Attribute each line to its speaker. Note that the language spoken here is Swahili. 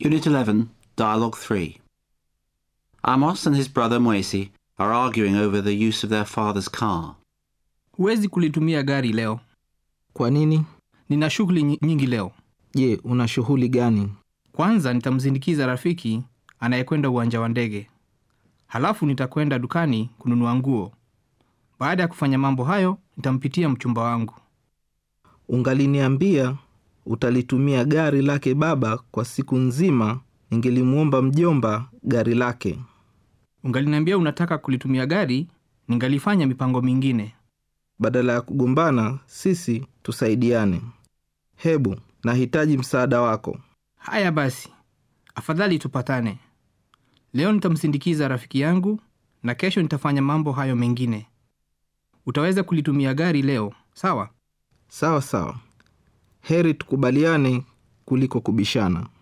Speaker 1: Unit 11, Dialogue 3. Amos and his brother Moesi are arguing over the use of their father's car.
Speaker 2: Huwezi kulitumia gari leo.
Speaker 3: Kwa nini?
Speaker 2: Nina shughuli nyi- nyingi leo.
Speaker 3: Je, una shughuli gani?
Speaker 2: Kwanza nitamsindikiza rafiki anayekwenda uwanja wa ndege, halafu nitakwenda dukani kununua nguo. Baada ya kufanya mambo hayo, nitampitia mchumba wangu.
Speaker 3: Ungaliniambia utalitumia gari lake baba kwa siku nzima, ningelimwomba mjomba gari lake.
Speaker 2: Ungaliniambia unataka kulitumia gari, ningalifanya mipango mingine.
Speaker 3: Badala ya kugombana, sisi tusaidiane. Hebu, nahitaji msaada wako.
Speaker 2: Haya basi, afadhali tupatane. Leo nitamsindikiza rafiki yangu na kesho nitafanya mambo hayo mengine. Utaweza kulitumia gari leo, sawa?
Speaker 3: Sawa sawa, heri tukubaliane kuliko kubishana.